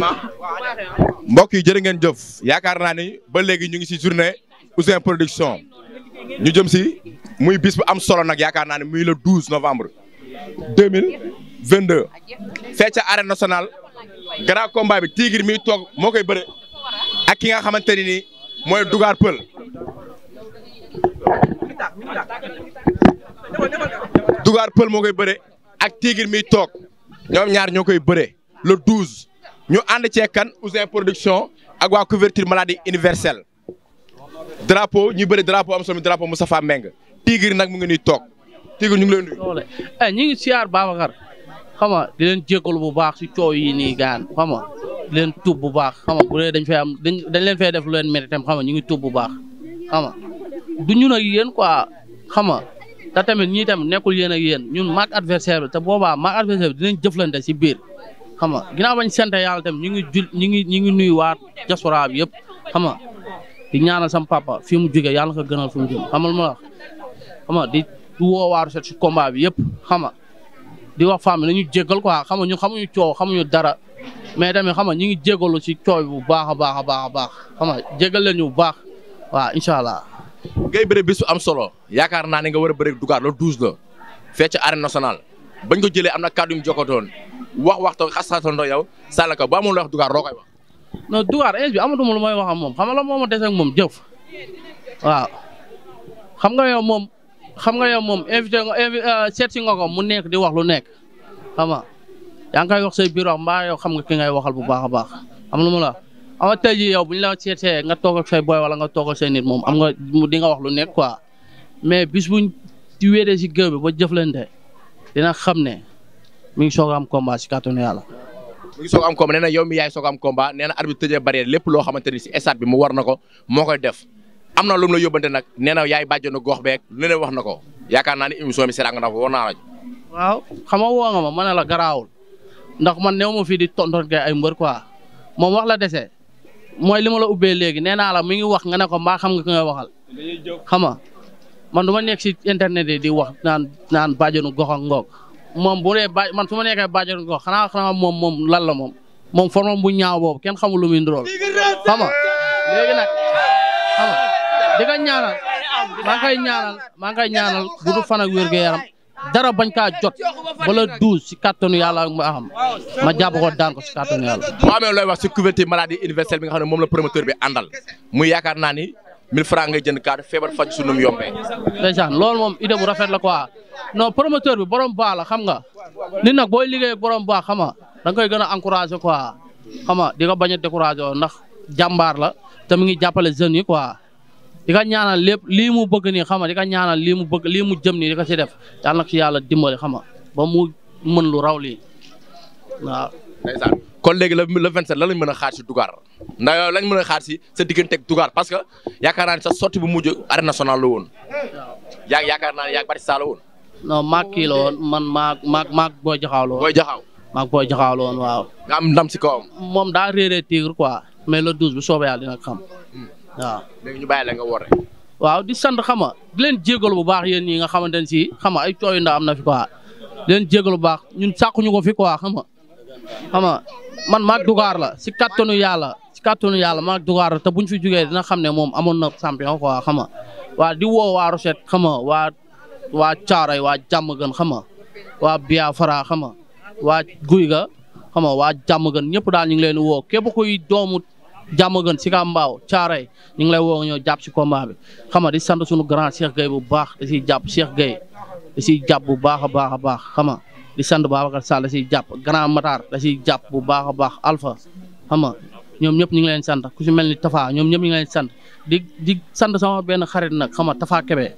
mbokk yi jërë ngeen jëf yaakaar naa ni ba léegi ñu ngi si journée Ouzin Production ñu jëm si muy bis bu am solo nag yaakaar naa ne muy le 12 novembre 2022 fee ca arène nationale grand combat bi Tigre mi toog moo koy bëre ak ki nga xamante ni nii mooy Dougar Peul Dougar Peul moo koy bëre ak Tigre mi toog ñoom ñaar ñoo koy bëre le 12 ñu ànd cee kan Ouzin Production ak waa couverture maladie universelle drapeau ñu bëri drapeau am solo mi drapeau Moustapha Meng Tigre nag mu ngi nii toog Tigre ñu ngi leen nuyu. doole eh ñu ngi siyaar Babacar xam nga di leen jégalu bu baax si coow yi nii gaan xam nga di leen tuub bu baax xam nga bu dee dañ fay am dañ dañ leen fay def lu leen métti tam xam nga ñu ngi tuub bu baax xam nga du ñun ak yéen quoi xam nga te tamit ñii tamit nekkul yéen ak yéen ñun maag adversaire bi te boobaa maag adversaire bi dinañ jëflante si biir xam nga ginnaaw bañ sant yàlla tamit ñu ngi jul ñu ngi ñu ngi nuyu waat diaspora bi yëpp xam nga di ñaanal sam papa fi mu jógee yàlla ko gënal fi mu jógee xamal ma la xam nga di woo waaru set si combat bi yëpp xam nga di wax femme nañu jéggal quoi xam nga ñu xamuñu coow xamuñu dara mais tamit xam nga ñu ngi jégalu si coow bi bu baax a baax a baax a baax xam nga jégal leen ñu bu baax waaw incha allah. ngay bëre bis bu am solo yaakaar naa ne nga war a bëre Dougar le 12 la fee ca arène nationale bañ ko jëlee am na kàddu yu mu jokkatoon wax waxtaan xas-xasandoo yow sànq ko ba amul wax Dougar loo koy wax. non Dougar ins bi amatuma lu may wax ak moom xam nga la moo ma des ak moom jëf waaw xam nga yow moom xam nga yow moom invité nga invi seet si nga ko mu nekk di wax lu nekk xam nga yaa ngi koy wax say biir wax mbaa yow xam nga ki ngay waxal bu baax a baax am lu ma la xam nga tey jii yow bu ñu la seetee nga toog ak say boy wala nga toog ak say nit moom am nga di nga wax lu nekk quoi mais bis buñ ci wéeree si géew bi ba jëflante dina xam ne mi ngi soog a am combat si kàttanu yàlla. mu ngi soog am combat nee na yow mi yaay soog am combat nee na arbitre tëjee barrière lépp loo xamante ni si stade bi mu war na ko moo koy def am na lu mu la yóbbante nag nee na yaay bàjjenu gox beeg leneen wax na ko yaakaar naa ni émission bi seetaan nga na ko war naa la waaw xam nga woo nga ma ma ne la garaawul ndax man néew ma fii di tonton kay ay mbër quoi moom wax la dese mooy li ma la ubbee léegi nee naa la mi ngi wax nga ne ko mbaa xam nga ki ngay waxal xam nga man du ma nekk si internet yi di wax naan naan bàjjenu gox ak ngoog moom bu dee ba man su ma nekkee bàjjenu gox xanaa xanaa moom moom lan la moom moom formam bu ñaaw boobu kenn xamul lu muy ndurool xam nga léegi nag xam nga di nga ñaanal maa ngi koy ñaanal maa ngi koy ñaanal gudd fan ak wér gu yaram dara bañ kaa jot bala douze si kàttanu yàlla ak ma xam ma jàpp ko daan ko si kàttanu yàlla. boo amee looy wax si couverture maladie universelle bi nga xam ne moom la promoteur bi àndal muy yaakaar naa ni 1000 francs ngay jënd carte feebar faj su nu mu yombee. ndeysaan loolu moom idée bu rafet la quoi non promoteur bi borom baax la xam nga nit nag booy liggéey ak borom baax xam nga da nga koy gën a encouragé quoi xam nga di nga bañ a découragé ndax jàmbaar la te mu ngi jàppale jeunes yi quoi. di ka ñaanal lépp lii mu bëgg nii xam nga di ka ñaanal lii mu bëgg lii mu jëm nii di ko si def yàlla na ko si yàlla dimbali xam nga ba mu mën lu raw lii waaw. ndeysaan kon léegi le le 27 lan lañ mën a xaar si Dougar ndax yow lañ mën a xaar si sa diggante ak Dougar parce que yaakaar naa ne sa sortie bu mujj arène nationale la woon yaa yaakaar naa ne yaa bari saa la woon. non maag kii la woon man maag maag maag booy jaxaaw la woon booy jaxaw maag booy jaxaaw la woon waaw. nga am ndam si kawam. moom daa réeree tigre quoi mais le douze bu soobee yàlla dina xam waaw. léegi ñu bàyyi la nga woote. waaw di sant xam nga di leen jégalu bu baax yéen ñi nga xamante ne si xam nga ay cooy ndax am na fi quoi di leen jégalu bu baax ñun sàkkuñu ko fi quoi xam nga xam nga man maag Dougar la si kattanu yàlla si kattanu yàlla maag Dougar la te buñ fi jugee dina xam ne moom amoon na champion quoi xam nga waa di woo waa Rochette xam nga waa waa Caaroy waa Jàmmagën xam nga waa Biafra xam nga waa Guy ga xam nga waa Jàmmagën ñëpp daal ñu ngi leen di woo képp kuy doomu Jàmmagën si ka mbaaw Caaroy ñu ngi lay woo nga ñëw jàpp si combat bi xam nga di sant suñu grand Cheikh Gueye bu baax da siy jàpp Cheikh Gueye da siy jàpp bu baax a baax a baax xam nga di sant Babacar Sall da siy jàpp grand Matar da siy jàpp bu baax a baax Alpha xam nga ñoom ñëpp ñu ngi leen sant ku si mel ni Tafa ñoom ñëpp ñu ngi leen sant di di sant sama benn xarit nag xam nga Tafa Kebe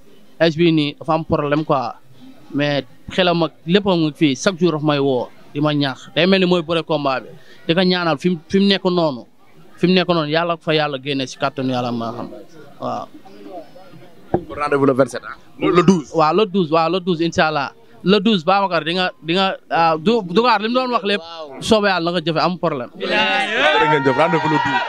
es bii nii dafa am problème quoi mais xelam ak léppam nga fii chaque jour daf may woo di ma ñaax day mel ni mooy bëre combat bi di ko ñaanal fi mu fi mu nekk noonu fi mu nekk noonu yàlla fa yàlla génne si kàttanu yàlla maa xam waaw. kon rendez-vous le 27 ah. le 12. waaw le 12 waaw le 12 incha allah le 12 Babacar di nga di nga ah du Dougar li mu doon wax lépp soobee yàlla na nga jëfe am problème. jërë ngeen jëf rendez-vous le 12.